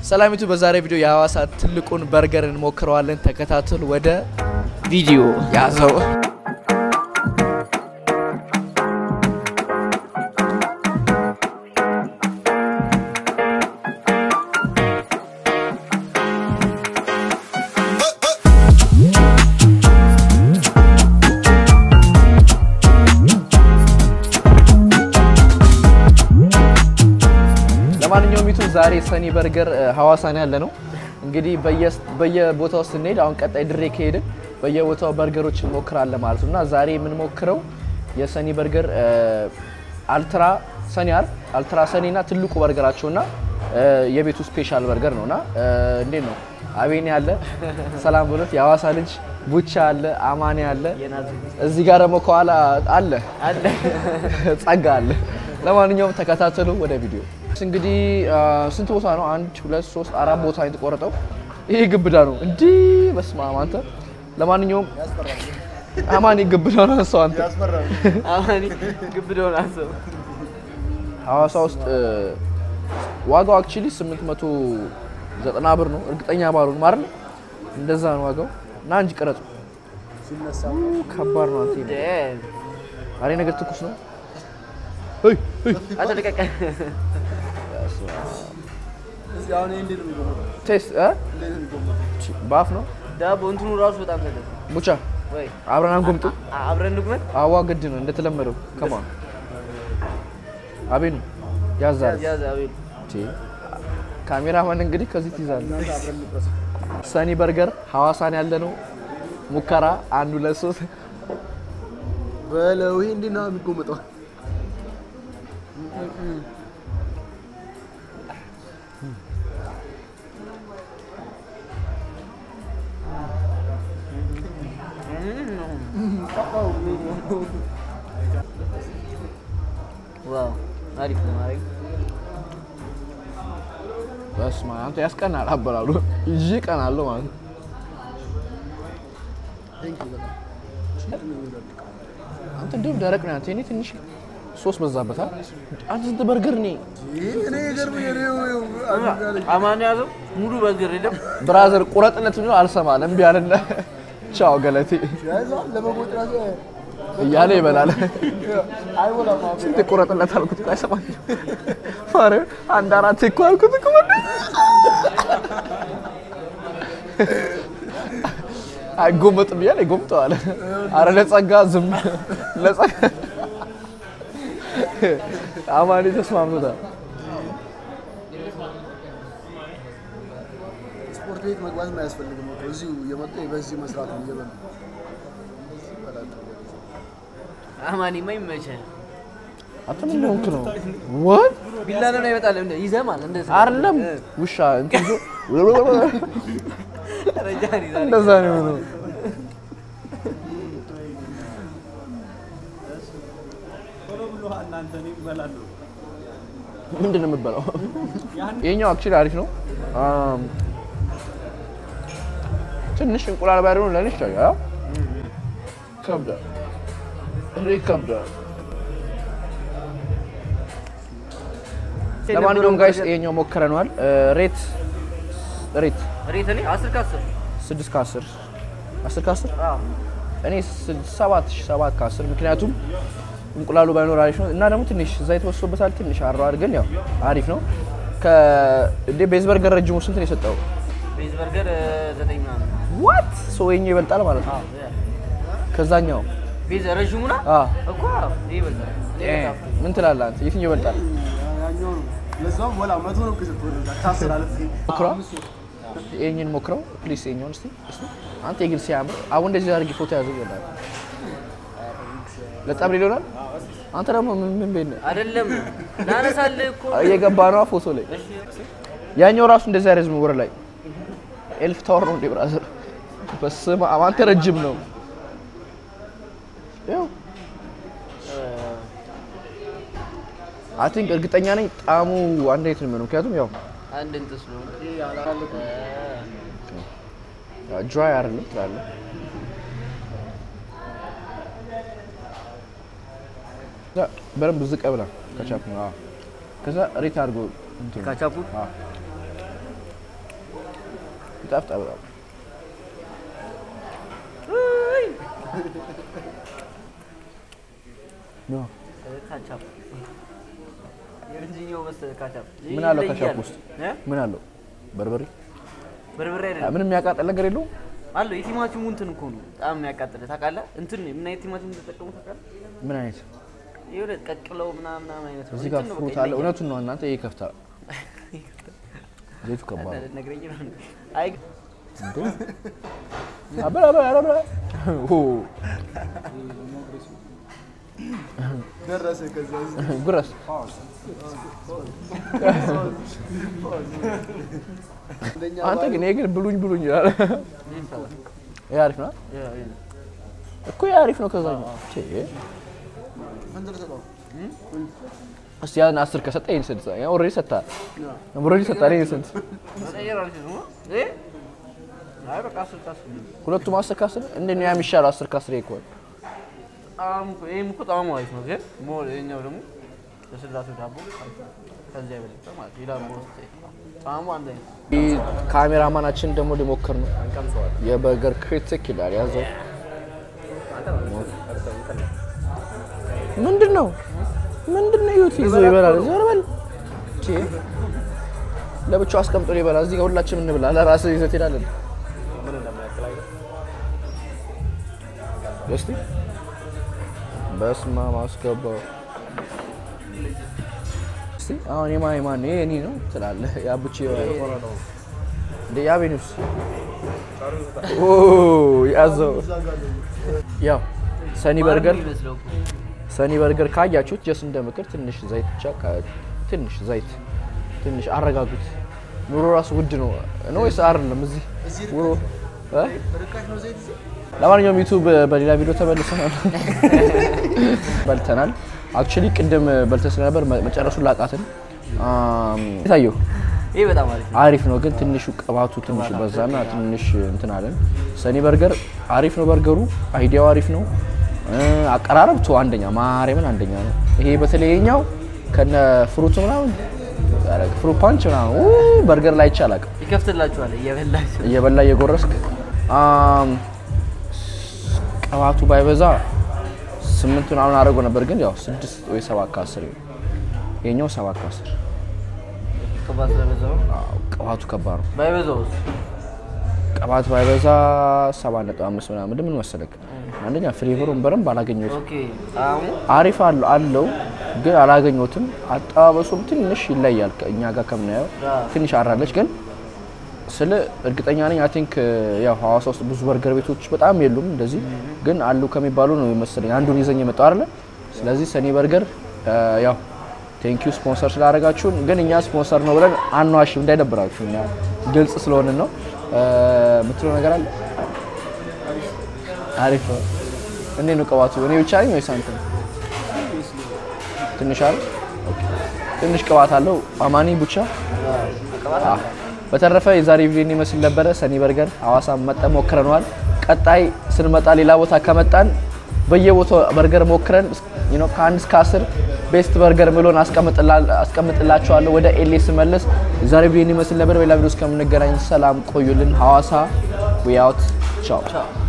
ሰላሚቱ በዛሬ ቪዲዮ የሐዋሳ ትልቁን በርገር እንሞክረዋለን። ተከታተሉ። ወደ ቪዲዮ ያዘው ለማንኛውም ይቱ ዛሬ ሰኒ በርገር ሐዋሳ ነው ያለ ነው። እንግዲህ በየቦታው ስንሄድ አሁን ቀጣይ ድሬ ከሄድን በየቦታው በርገሮች እንሞክራለን ማለት ነው እና ዛሬ የምንሞክረው የሰኒ በርገር አልትራ ሰኒ አር አልትራ ሰኒ እና ትልቁ በርገራቸው እና የቤቱ ስፔሻል በርገር ነው እና እንዴት ነው አቤኔ አለ ሰላም ብሎት የሐዋሳ ልጅ ቡቻ አለ አማኔ አለ እዚህ ጋር ደግሞ ከኋላ አለ ጸጋ አለ። ለማንኛውም ተከታተሉ ወደ ቪዲዮ እንግዲህ ስንት ቦታ ነው? አንድ ሁለት ሶስት አራት ቦታ የተቆረጠው። ይሄ ግብዳ ነው እንዲህ በስመ አብ አንተ። ለማንኛውም አማኒ ግብዳ ነው አንተ አንተ አማኒ ግብደውን አሰብ ሐዋሳ ውስጥ ዋጋው አክቹሊ 890 ብር ነው። እርግጠኛ ባልሆንም አይደል እንደዛ ነው ዋጋው። ና እንጂ ቀረጹ ከባድ ነው አንተ። አሬ ነገር ትኩስ ነው። ሄይ ሄይ አተለቀቀ ቴስት እ ባፍ ነው ዳቦ እንትኑ ራሱ በጣም ተገ ቡቻ ወይ አብረን አንጎምጡ። አብረን እንግመን አዋ ግድ ነው እንደተለመደው። ከማ አቤኑ ያዛል ያዝ አቤል ካሜራማን እንግዲህ ከዚህ ትይዛለህ። ሰኒ በርገር ሐዋሳን ያለ ነው። ሙከራ አንድ ሁለት ሶስት በለው ይሄ እንዴት ነው የሚጎመጠው? ዋው አሪፍ ነው ማረግ በስመ አብ አንተ ያስቀናል። አበላሉ ይዤ ቀናለሁ ማለት ነው። አንተ እንደውም ደረቅ ነው። አንተ እኔ ትንሽ ሶስት በዛበታል። አንተ ስንት በርገር እኔ እኔ የገርመኝ እኔ አማን ያዘው ሙሉ በግር የለም ብራዘር ቁረጥነት ነው አልሰማም እምቢ አለና ቻው ገለቴ ያዛል ለመጎጥ ራሱ እያለ ይበላል። አይሞላም። ስንት ቁረጥነት አልኩት እኮ አይሰማኝም። ማርያም አንድ አራት እኮ አልኩት እኮ ወንድ አይጎመጥም እያለ ይጎምጠዋል። አረ ለጸጋ ዝም ለጸጋ አማኔ ተስማምቶታል። ስፖርት ቤት መግባት አያስፈልግም እኮ እዚሁ እየመጡ በዚህ መስራት ነው እየበሉ አማኒማ ይመቻል አንተ ምን ሆንክ ነው? ወት ቢላ ነው ይመጣል እንደ ይዘማል እንደዛ አይደለም ውሻ እንትን ይዞ ረጃን ይዛል እንደዛ ነው የሆነው። ምንድን ነው የምበላው? ይሄኛው አክቹዋሊ አሪፍ ነው። አም፣ ትንሽ እንቁላል ባይሆን ለኔ ይሻላል። ከብዳል፣ እኔ ከብዳል። ለማንኛውም ጋይስ ይሄኛው ሞክረነዋል። ሬት ሬት ሬት እኔ 10 ከ10 ስድስት ከአስር አስር ከአስር አዎ እኔ ስድ- ሰባት ሺህ ሰባት ከአስር ምክንያቱም እንቁላሉ ባይኖር አሪፍ ነው እና ደግሞ ትንሽ ዘይት ወስዶበታል። ትንሽ አረዋል፣ ግን ያው አሪፍ ነው። ከእንዴ ቤዝ በርገር ረጅሙ ስንት ነው የሰጠው? ቤዝ በርገር 9 ምናምን ዋት ሶ የኛው ይበልጣል ማለት ነው ከዛኛው። ቤዝ ረዥሙና አ እኮ ይሄ ይበልጣል ምን ትላለህ አንተ? የትኛው ይበልጣል? ያኛው ነው ለዛም ወላ መቶ ነው ከሰጥ ወደ ካስር አለፍ ሞክረው ይሄኛውን ሞክረው ፕሊስ። ይሄኛውን እስቲ እስቲ አንተ የግል ሲያምር አሁን እንደዚህ አድርጊ ፎቶ ያዘው ይላል። ለጣም ይሆናል። አንተ ደግሞ ምን ምን ቤት ነህ? አይደለም ላነሳልህ እኮ እየገባ ነው ፎቶ ላይ ያኛው ራሱ እንደዚህ አይረዝም። ወር ላይ ኤልፍ ታወር ነው እንዴ ብራዘር? በስመ አብ አንተ ረጅም ነው። ያው አይ ቲንክ እርግጠኛ ነኝ ጣዕሙ አንድ አይነት ነው የሚሆነው። ምክንያቱም ያው አንድ እንትን ስለሆነ ድራይ አይደለም ትላለህ። ከዛ በደንብ ዝቅ ብላ ከቻፕ ነው። አዎ። ከዛ ሬት አድርጎ እንትን ነው። ካቻፑ አዎ። ይጣፍጣል በጣም። ኖ፣ ካቻፕ የእንጂኛው መሰለህ ካቻፕ ምን አለው ይለያል። ካቻፕ ውስጥ? እ? ምን አለው? በርበሬ በርበሬ አ፣ አይደለም ምንም የሚያቃጥል ነገር የለውም። አለው የቲማቲሙ እንትን እኮ ነው በጣም የሚያቃጥልህ ታውቃለህ እንትን ነው ምን አይነት ቲማቲም ተጠቀሙ ታውቃለህ ምን አይነት የሆነ ቀቅለው ምናምን ምናምን አይነት ነው እዚህ ጋር እንትን ነው ፍሩት በቃ አለ። ይለያል። እውነቱን ነው እናንተ። ይሄ ይከፍታል። ዘይቱ ከባድ ነው። ነግረኝ ነው እንዴ? አይ እንዴ? አበላ አበላ አበላ ኦ ደረሰ ከዛ እዚህ ጉረስ አንደኛ አንተ ግን ይሄ ግን ብሉኝ ብሉኝ ይላል። ይሄ አሪፍ ነው እኮ ይሄ አሪፍ ነው። ከዛኛው ቼ ስንት ልሰጠው? እስቲ ያን አስር ከሰጠ ይሄን ስንት ያ ኦልሬዲ ሰጥተሃል። ኦልሬዲ ሰጥተሃል። ይሄን ስንት መቀየር አልችልም እ? አይ በቃ አስር ከአስር ነው። ሁለቱም አስር ከአስር እንዴት ነው ያ የሚሻለው? አስር ከአስር ይሄ ከሆነ ጣዕሙ እኮ- ይሄም እኮ ጣዕሙ አሪፍ ነው ግን ሞር ይኸኛው ደግሞ ለስላሴው ዳቦ አሪፍ ነው። ከዚያ የበለጠ ማለት ነው። የዳቦ ውስጥ ጣዕሙ አንድ አይነት ነው። ይህ ካሜራማናችን ደግሞ ሊሞክር ነው። የበርገር ክሪቲክ ይላል ያዘው። ምንድን ነው ምንድን ነው? ይሁት ይዞ ይበላል። ዞር በል ቼ ለብቻው አስቀምጦ ይበላል። እዚህ ጋር ሁላችንም እንብላ። ለራስህ ይዘህ ትሄዳለህ። እስቲ በስመ አብ አስገባው። እስቲ አሁን የማን የማን ነው? ይሄ እኔ ነው ትላለህ። ያብቼ እንደ ያቤኑስ ኦ ያዘው። ያው ሰኒ በርገር የሚመስለው እኮ ሰኒ በርገር ካያችሁት ጀስ እንደ ምክር ትንሽ ዘይት ብቻ ካ- ትንሽ ዘይት ትንሽ አረጋጉት። ኑሮ ራሱ ውድ ነው ነው ወይስ አይደለም? እዚህ ኑሮ እ? ርካሽ ነው ዘይት እዚህ? ለማንኛውም ዩቱብ በሌላ ቪዲዮ ተመልሰናል። በልተናል። አክቹሊ ቅድም በልተን ስለነበር መ- መጨረሱን ላቃትን የታየው ይሄ በጣም አሪፍ ነው። አሪፍ ነው፣ ግን ትንሹ ቅባቱ ትንሽ በዛና ትንሽ እንትን አለን። ሰኒ በርገር አሪፍ ነው፣ በርገሩ አይዲያው አሪፍ ነው። እ፣ አቀራረብቱ አንደኛ ማርያምን አንደኛ ነው። ይሄ በተለይ የኛው ከነ ፍሩቱ ምናምን ፍሩት ፓንች ምናምን ኡ፣ በርገር ላይ ይቻላል ይከፍትላችኋል እየበላችሁ እየበላ እየጎረስክ አም፣ ቅባቱ ባይበዛ ስምንት ምናምን አድርጎ ነበር፣ ግን ያው ስድስት ወይ ሰባት ከአስር ይሆን። የኛው ሰባት ከአስር ቅባት ስለበዛው አዎ፣ ቅባቱ ከባድ ነው። ባይበዛውስ ቅባት ባይበዛ ሰባት ነጥብ አምስት ምናምን ምን መሰለክ፣ አንደኛ ፍሌቨሩን በደንብ አላገኘሁትም። ኦኬ ጣዕሙ አሪፍ አለው አለው ግን አላገኘሁትም። አጠባበሱም ትንሽ ይለያል ከእኛ ጋር ከምናየው ትንሽ አራለች። ግን ስለ እርግጠኛ ነኝ አይ ቲንክ ያው ሐዋሳ ውስጥ ብዙ በርገር ቤቶች በጣም የሉም እንደዚህ ግን አሉ ከሚባሉ ነው መሰለኝ አንዱን ይዘኝ የመጣው አይደለ። ስለዚህ ሰኒ በርገር ያው ቴንኪዩ ስፖንሰር ስላደረጋችሁን፣ ግን እኛ ስፖንሰር ነው ብለን አንዋሽም እንዳይደብራችሁ፣ እኛ ግልጽ ስለሆንን ነው። የምትለው ነገር አለ? አሪፍ ነው። እንዴት ነው ቅባቱ? እኔ ብቻ ነኝ ወይስ አንተ? ትንሽ አለ ትንሽ ቅባት አለው። አማኒ ቡቻ አዎ። በተረፈ የዛሬ ቪዲዮ ይመስል ነበረ። ሰኒ በርገር ሐዋሳ መጠን ሞክረነዋል። ቀጣይ ስንመጣ ሌላ ቦታ ከመጣን በየቦታው በርገር ሞክረን you know ከአንድ እስከ አስር ቤስት በርገር ምሎን አስቀምጥላችኋለሁ። ወደ ኤሌ ስመለስ የዛሬ ቪዲዮ ይመስል ነበር። በሌላ ቪዲዮ እስከምንገናኝ ሰላም ቆዩልን። ሐዋሳ ዊ አውት ቻው።